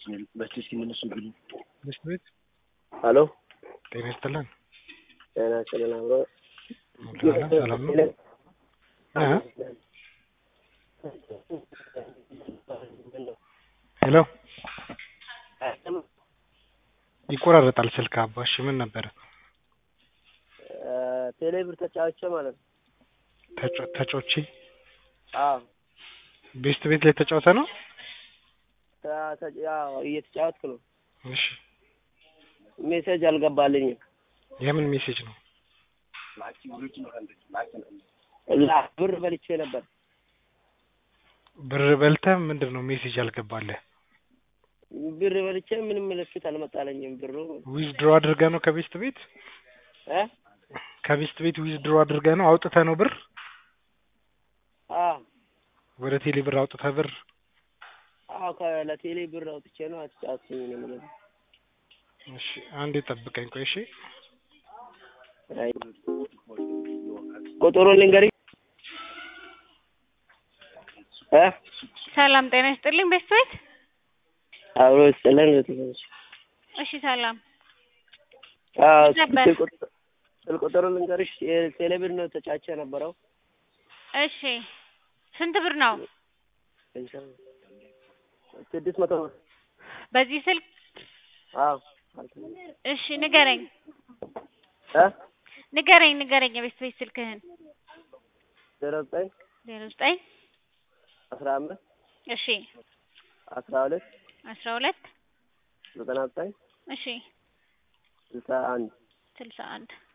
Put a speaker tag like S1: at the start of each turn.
S1: በስቲ ሲመለሱ ግሉ
S2: ትምህርት ቤት
S3: ሄሎ
S2: ጤና ይስጥልን።
S3: ጤና ይስጥልን አብሮ
S2: ሰላም ሰላም ነው። እ? ሄሎ ይቆራረጣል ስልክ አባሽ ምን ነበረ?
S3: ቴሌብር ተጫዋቾ ማለት ነው።
S2: ተጫ- ተጫውቼ
S3: አዎ
S2: ቤስት ቤት ላይ ተጫውተ ነው?
S3: ተ- ተ- ያው እየተጫወትኩ ነው።
S2: እሺ
S3: ሜሴጅ አልገባልኝም።
S2: የምን ሜሴጅ ነው?
S3: ላ ብር በልቼ ነበር።
S2: ብር በልተህ ምንድን ነው ሜሴጅ ያልገባለህ?
S3: ብር በልቼ ምንም ምልክት አልመጣለኝም። ብሩ
S2: ዊዝድሮ አድርገህ ነው ከቤስት ቤት
S3: እ
S2: ከቤስት ቤት ዊዝድሮ አድርገህ ነው አውጥተህ ነው ብር
S3: አዎ
S2: ወደ ቴሌ ብር አውጥተህ ብር
S3: አዎ ከ- ለቴሌ ብር አውጥቼ ነው አትጫወትኩኝ ነው የምልህ።
S2: እሺ አንዴ ጠብቀኝ ቆይ እሺ
S3: አይ ቁጥሩን ልንገርህ እ
S4: ሰላም ጤና ይስጥልኝ ቤስት ቤት።
S3: አብሮ ይስጥልን።
S4: እሺ ሰላም
S3: አዎ
S4: ነበር።
S3: ስልክ ቁጥር ስልክ ቁጥሩን ልንገርሽ የቴሌ ብር ነው ተጫውቼ የነበረው
S4: እሺ ስንት ብር ነው?
S3: ስድስት መቶ ብር
S4: በዚህ ስልክ
S3: አዎ
S4: እሺ ንገረኝ
S3: እ
S4: ንገረኝ ንገረኝ የቤስት ቤት ስልክህን
S3: ዜሮ ዘጠኝ
S4: ዜሮ ዘጠኝ
S3: አስራ አምስት
S4: እሺ
S3: አስራ ሁለት
S4: አስራ ሁለት
S3: ዘጠና ዘጠኝ
S4: እሺ
S3: ስልሳ አንድ
S4: ስልሳ አንድ